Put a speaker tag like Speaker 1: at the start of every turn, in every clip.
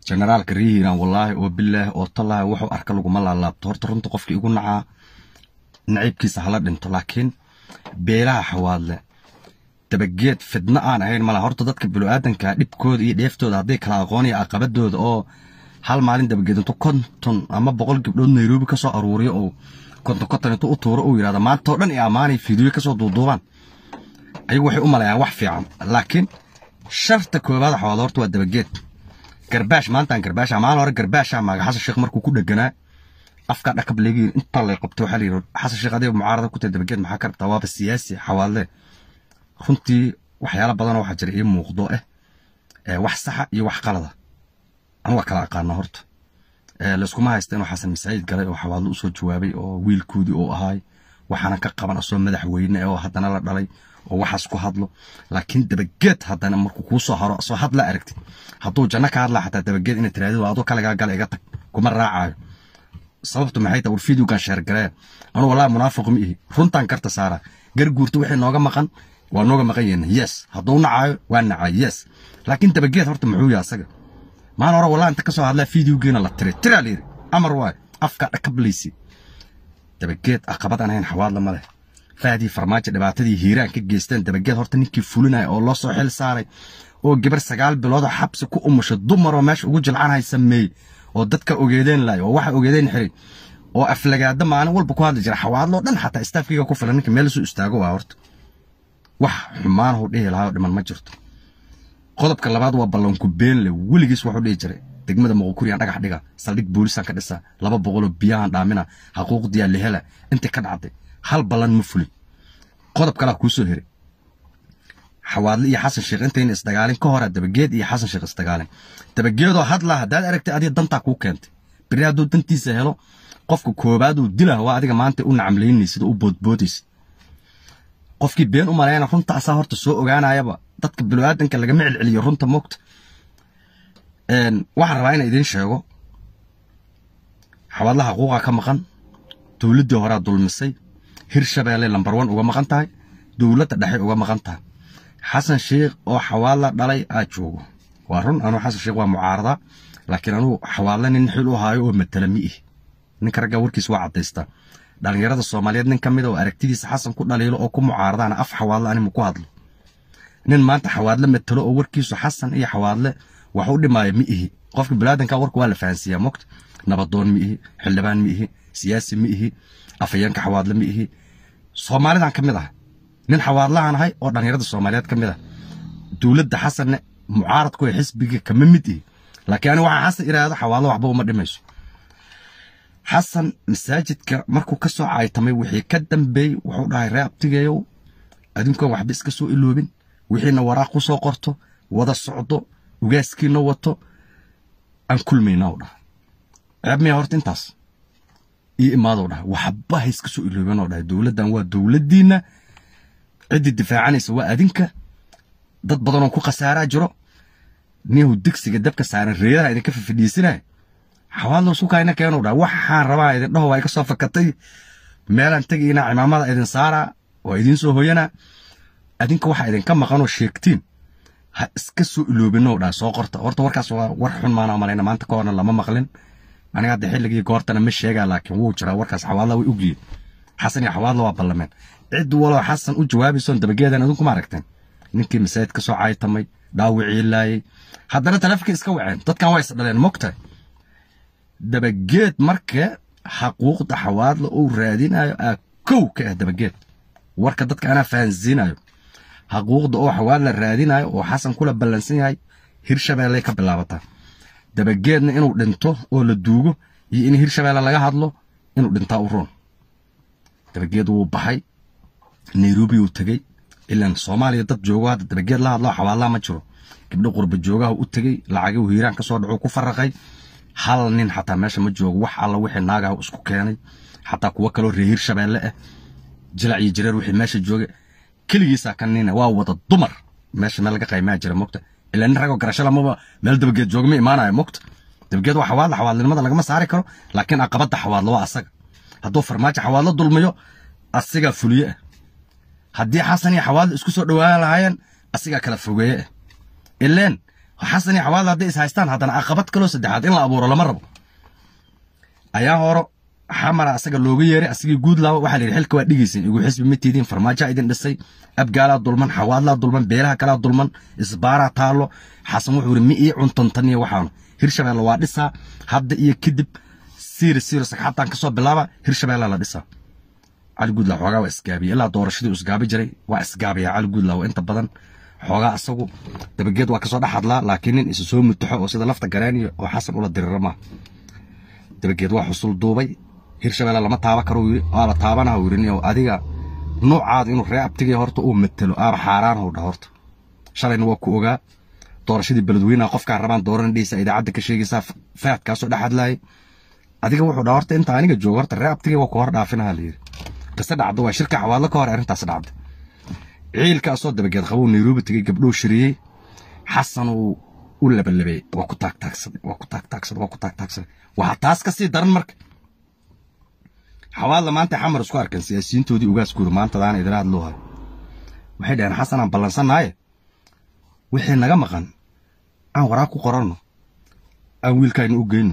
Speaker 1: generaalka rihiiran wallaahi oo bilaahi oo tallaahi wuxuu arka laguma laalaabto horta runta qofkii igu nacaa naciibkiisa hala dhinto laakiin beelaha xawaadle dabageed fidno aan ahayn mala horta dadka bini'aadanka dhibkooda iyo dheeftooda hadday kala aqoon iyo aqabadooda oo hal maalin dabageed intuu konton ama boqol gabdhood nairobi ka soo aruuriyo oo konton konton intuu u tuuro uu yidhahda maanta oo dhan iyo ammaanay fiidiyo ka soo duuduubaan ayagu waxay u malayaan wax fiican laakiin sharta koowaad xawaad horta waa dabageed garbaash maantaan garbaasha maalin hore garbaasha maaga xasan sheekh markuu ku dheganaa afka dhakab leegiin inta lay qabto waxaa la yidhi xasan sheekh adiga mucaarada ku tahay dabageed maxaa ka rabtaa waaba siyaasi xawaadle runtii waxyaala badanoo waxaa jira ii muuqdo eh wax saxa iyo wax qalada anuga kala aqaana horta layskuma haysta inuu xasan masaajid galay oo xawaadlo usoo jawaabay oo wiilkoodii uu ahaay waxaana ka qaban asoo madaxweyne oo haddana la dhalay oo waxaas ku hadlo laakiin dabageed haddana markuu kuu soo haro asoo hadla aragtid hadduu janno ka hadlaa xataa dabageed inay tiraahdo adoo kaligaa gala iga tag kuma raacayo sababtu maxay tahay war fideogan sheergalee anuu wallahi munaafiqu ma ihi runtaan karta saara garguurta wixii nooga maqan waa nooga maqan yihiin yes hadduu nacaayo waa nacay yes laakiin dabageed horta muxuu yahay asaga maalin hore wallahi inta ka soo hadlaa fideogiina la tiray tiraa la yidhi amar waay afka dhakablaysi dabageed aqabad aan ahayn xawaadla ma leh faadii farmaajo dhibaatadii hiiraan ka geysteen dabageed horta ninkii fulinaya oo loo soo xil saaray oo gabar sagaal biloodoo xabsi ku umushay dumaroo meesha ugu jilcanhay sameeyey oo dadka ogeedeen laay oo waxa ogeedeen xiray oo aflagaada maalin walba ku hadli jira xawaadloo dhan xataa istaafkiga ku filan ninka meel soo istaago waa horta wax xumaanahu dhihi lahaa oo dhiman ma jirto qodobka labaad waa ballanku beenle weligiis wuxuu dhihi jiray degmada muqokuriyaan dhagax dhiga saldhig boolisaan ka dhisa laba boqoloo biyahan dhaamina xaquuqdiyaa lehela intii ka dhacday hal ballan ma fulin qodob kalaa kuu soo heray xawaadle iyo xasan sheekh intayna isdagaalin ka hora dabageed iyo xasan sheekh isdagaalin dabageedoo hadlaa haddaad aragtay adiga dantaa kuu keentay beri hadduu dantiisa helo qofka koobaad uu dilah waa adiga maanta u nacamlaynaysid oo u boodboodaysid qofkii been u malayana runta asaa horta soo ogaanayaba dadka bini'aadanka lagama celceliyo runta moogta waxaan rabaa inaan idiin sheego xawaadlaha xuquuqa ka maqan dowladdii horaa dulmisay hirshabeelle lambar wan uga maqan tahay dowladda dhexe uga maqan tahay xasan sheekh oo xawaadla dhalay aa joogo waa run anuu xasan sheekh waa mucaarada laakiin anuu xawaadle nin xil u haayo oo matala mi ihi ninka ragga warkiis waa caddaystaa dhallinyarada soomaaliyeed nin ka mid oo aragtidiisa xasan ku dhaliilo oo ku mucaaradaana af xawaadle animu ku hadlo nin maanta xawaadle matalo oo warkiisu xasan iyo xawaadle wax u dhimaayo mi ihi qofka bilaadanka warka waa la fahansiiyaa mogta nabadoon mi ihi xildhibaan mi ihi siyaasi mi ihi afayeenka xawaadle mi ihi soomaalidan ka mid ah nin xawaadlahan ahay oo dhallinyarada soomaaliyeed ka mid ah dowladda xasanne mucaaradku ee xisbiga kama mid ihi laakiin ani waxaa xasan iraahdo xawaadlo waxba uma dhimayso xasan masaajidka markuu ka soo caaytamay wixii ka dambeeyey wuxuu dhahay ree abtigeeyow adinkoon waxba iska soo iloobin wixiina waraaq ku soo qorto wada socdo ugaaskiina wato aan kulmayna u dhaha ceeb miya horta intaas ii imaadow dhaha waxba ha iska soo iloobin oo dhahay dowladdan waa dowladdiinna ciddii difaacanaysa waa adinka dad badanoo ku khasaaraa jiro niyahu digsiga dabka saaran reedaha idinka fafidhiisinaya xawaadlo sukayna keenu dhaha waxaan rabaa idin dhaho waa iga soo fakatay meelaan tegayna cimaamada idin saaraa waa idiin soo hoyanaa adinka waxaa idinka maqanoo sheegtiin ha iska soo iloobino dhaha soo qorta horta warkaas waa war xun maana malayna maanta ka horna lama maqlin aniga hadda xilligii goortana ma sheegaa laakiin wuu jiraa warkaas xawaadla way ogyihiin xasan iyo xawaadla waa ballameen cid waloo xasan u jawaabaysoon dabageedan adinku ma aragteen ninkii masaajid ka soo caaytamay dhaawicii laayay haddana taleefonka iska waceen dadkan waa isdhaleen mogtahay dabageed marka xaquuqda xawaadla uu raadinayo aa kow ka ah dabageed warka dadka anaa fahansiinayo xaquuqda oo xawaadla raadinayo oo xasan kula ballansan yahay hirshabeelley ka bilaabataa dabageedna inuu dhinto oo la duugo iyo in hirshabeelle laga hadlo inuu dhintaa u roon dabageed wuu baxay nairobi uu tegey ilaan soomaaliya dad joogo hadda dabageed la hadlo xawaadlaa ma jiro gabdho qurba joogaha u tegey lacagii hiiraan ka soo dhacuu ku faraqay hal nin xataa meesha ma joogo wax alla wixii naagaha isku keenay xataa kuwo kaloo reer hirshabeelle ah jilac iyo jireer wixii meesha jooga keligiisaa ka nina waa wada dumar meesha meel laga qaymaa jira mogta ilaa nin ragoo garasho lamaba meel dabageed jooga ma imaanayo mogta dabageed waa xawaadla xawaadlinimada lagama saari karo laakiin aqabadda xawaadlo waa asaga hadduu farmaajo xawaadlo dulmiyo asigaa fuliye ah haddii xasan iyo xawaadlo isku soo dhowaan lahaayeen asigaa kala fogeeye ah ileen xasan iyo xawaadle hadday is haystaan haddana caqabad kaloo saddexaad in la abuuro lama rabo ayaa horo xamara asaga looga yeeray asagii guudlaawa waxaa la yidhi xilka waa dhigaysin igu xisbi ma tiidiin farmaajaa idin dhisay abgaalaa dulman xawaadlaa dulman beelaha kalaa dulman isbaaraa taallo xasan wuxuu yidhi mi ii cuntantan iyo waxaanu hirshabeelle waa dhisaa hadda iyo kadib siiri siiri sagxataan kasoo bilaaba hirshabeelle la dhisaa cali guudlaaw xoogaa waa isgaabiya ilaa doorashadii isgaabi jiray waa isgaabiya cali guudlaaw inta badan xoogaa asagu dabageed waa kasoo dhex hadlaa laakiin nin isu soo mutaxo oo sida lafta garaaniyo oo xasan ula dirira maaha dabageed waa xusul duubay hirshabeelle lama taaba karo yiri waa la taabana yiri oo adiga noocaada inuu ree abtigay horta uu matalo aaba xaaraan howdha horta shalayna waa ku ogaa doorashadii beledweynaha qofkaan rabaan dooran dhiisa idaacadda ka sheegaysaa faadkaasoo dhex hadlaayay adiga wuxuu dhaa horta inta aniga joogo horta ree abtigay waa ku hor dhaafinaha la yiri qise dhacdo waa shirka xawaadlo ka hor arrintaas dhacday ciilkaasoo dabageed qabuu nairobi tegey gabdhuu shiriyey xasan uu u labalabay waa ku taagtaagsaday waa ku taagtaagsaday waa ku taagtaagsaday waxaa taas ka sii daran marka xawaadla maanta xamar isku arkan siyaasiyiintoodii ugaaskuuda maantadaana idila hadloo hayo waxay dhaheen xasan aan ballansanaaye wixii naga maqan aan waraaq ku qoranno aan wiilkaynu u geyno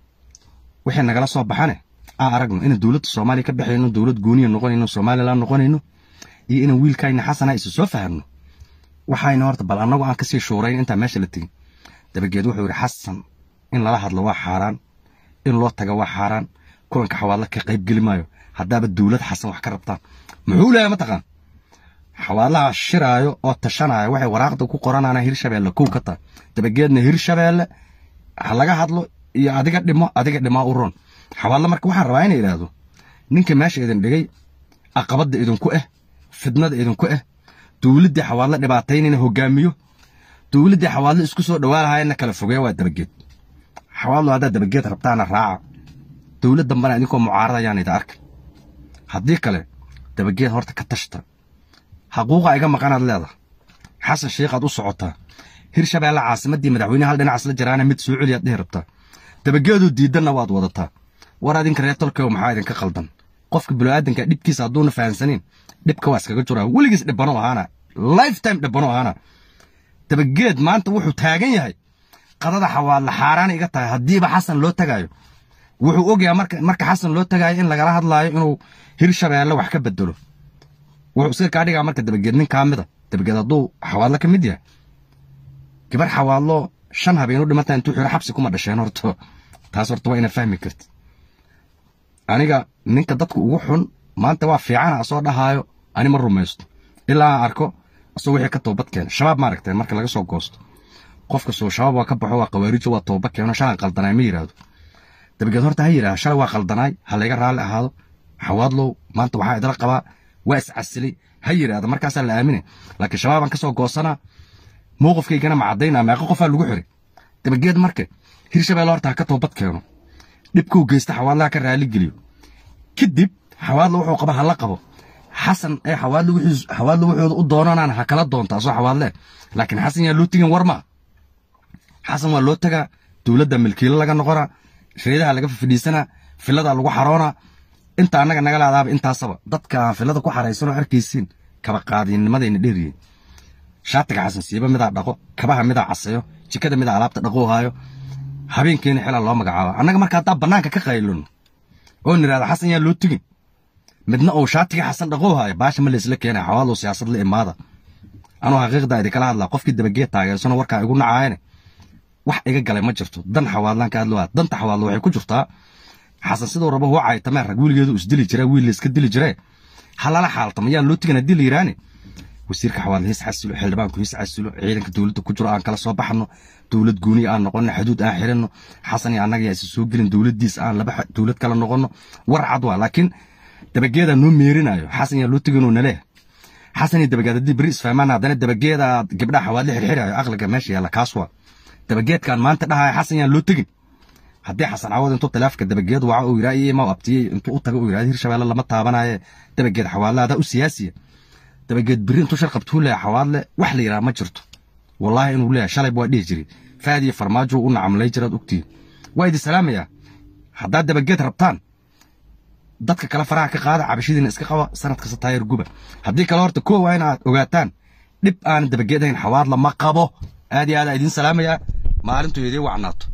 Speaker 1: wixii nagala soo baxane aan aragno inaan dowladda soomaaliya ka baxayno dowlad gooniya noqonayno somalilan noqonayno iyo inaan wiilkayna xasana isu soo fahamno waxayna horta bal annagu aan kasii shuurayn intaan meesha la tegin dabageed wuxuu yidhi xasan in lala hadlo waa xaaraan in loo taga waa xaaraan kulanka xawaadla ka qayb geli maayo haddaaba dowlad xasan wax ka rabtaan muxuu leeyahay mataqaan xawaadlaha shiraayo oo tashanaayo waxay waraaqda ku qoranana hirshabeelle kow ka tahay dabageedna hirshabeelle ha laga hadlo iyo adiga dhimo adiga dhimaa u roon xawaadla marka waxaan rabaa inay idhaahdo ninka meesha idin dhigay aqabadda idinku ah fidnada idinku ah dowladdii xawaadle dhibaataynayna hogaamiyo dowladdii xawaadle isku soo dhawaalahaayna kala fogeeya waa dabageed xawaadlo haddaad dabageed rabtaana raaca dowlad dambana idinkoo mucaaradayaan ida arka haddii kale dabageed horta ka tashta xaquuqa iga maqanaad leedahay xasan sheikhaad u socotaa hirshabeelle caasimaddii madaxweyne hal dhinac isla jiraana mid soo celiyaad dhihi rabtaa dabageedu diidanna waad wadataa war adinka reer tolkew maxaa idinka qaldan qofka bini'aadanka dhibkiisa hadduuna fahamsaniin dhibka waa iskaga juraa weligiis dhibano ahaana lifetime dhibano ahaana dabageed maanta wuxuu taagan yahay qadada xawaadla xaaraana iga tahay haddiiba xasan loo tagaayo wuxuu ogyahay marka marka xasan loo tagaayo in lagala hadlaayo inuu hirshabeelle wax ka bedelo wuxuu iska kaa dhigaa marka dabageed nin kaa mida dabageed hadduu xawaadlo ka mid yahay gabar xawaadlo shan habeenu dhimata intuu xiro xabsi kuma dhasheen horto taas horta waa inaad fahmi karti aniga ninka dadka ugu xun maanta waa fiicana asoo dhahaayo ani ma rumaysto ilaa aan arko asoo wixii ka toobad keena shabaab maaragtay marka laga soo goosto qofka soo shabaab waa ka baxo waa qawaarijo waa tooba keeno shalan qaldanaay ma yidhaahdo dabageed horta ha yidhaha shalay waa qaldanaay ha layga raalli ahaado xawaadlow maanta waxaa idala qabaa waa iscasilay ha yidhaahdo markaasaa la aaminay laakiin shabaabaan ka soo goosanaa mowqifkaygana ma caddaynaa meeqa qofaa lagu xiray dabageed marka hirshabeelle horta ha ka toobad keeno dhibkuu geysta xawaadlaha ka raali geliyo kadib xawaadla wuxuu qaba hala qabo xasan ee xawaadla wuxuu xawaadla wuxuu u doonanaan ha kala doonta asoo xawaadle laakiin xasan yaa loo tegin war ma xasan waa loo tagaa dowladda milkiilo laga noqonaa shiriyadaha laga fadhiisanaa filadaa lagu xaroonaa inta annaga naga laadaaba intaasaba dadka aan filada ku xaraysanoo arkaysiin kaba qaadinimadayna dheeriyin shaatiga xasan siiba midaa dhaqo kabaha midaa caseeyo jikada midaa alaabta dhaqoo haayo habeenkeena xilaa loo magacaaba annaga marka haddaa bannaanka ka qaylino oo nidhahda xasan yaa loo tegin midna uu shaatiga xasan dhaqoo haayo baasha ma laysla keenaya xawaadlow siyaasad la imaada anuu xaqiiqdaa idinkala hadlaa qofkii dabageed taageersano warkaa igu nacaayane wax iga galay ma jirto dan xawaadlaan ka hadlowaa danta xawaadlo waxay ku jirtaa xasan siduu rabo huu caytamee rag wiilgeedu isdili jira wiil layska dili jiree ha lala xaaltama yaan loo tegin haddii la yidhaani wasiirka xawaadle hiis xasilo xildhibaanku hiis xasilo ciidanka dowladda ku jiro aan kala soo baxno dowlad gooniya aan noqono xuduud aan xiranno xasan iyo annaga yaa isa soo gelin dowladdiis aan laba dowlad kala noqono war cad waa laakiin dabageedaa noo meerinayo xasan yaa loo teginoo naleeh xasan iyo dabageed haddii beri isfahmaan haddana dabageedaa gabdhaha xawaadle xirxirayo aqliga meesha yaalla kaas waa dabageedkan maanta dhahaya xasan yaan loo tegin haddii xasan cawad intuu khilaafka dabageed waca uu yidhaa iyo ma abtiyey intuu u tago uu yidhahda hirshabeelle lama taabanaye dabageed xawaadle adaa u siyaasiya dabageed beri intuu shar qabtuu leeyahay xawaadle wax la yidhaha ma jirto wallaahi inuu leeyahay shalayba waa dhihi jiray faad iyo farmaajo u nacamlay jiraad ogtihiin waa idin salaamayaa haddaad dabageed rabtaan dadka kale faraha ka qaada cabashadiina iska qaba sanad kasta taayar guba haddii kale horta koow waa inaad ogaataan dhib aan dabageed ahayn xawaadla ma qabo aad iyo aad aa idiin salaamayaa maalintu idiin wacnaato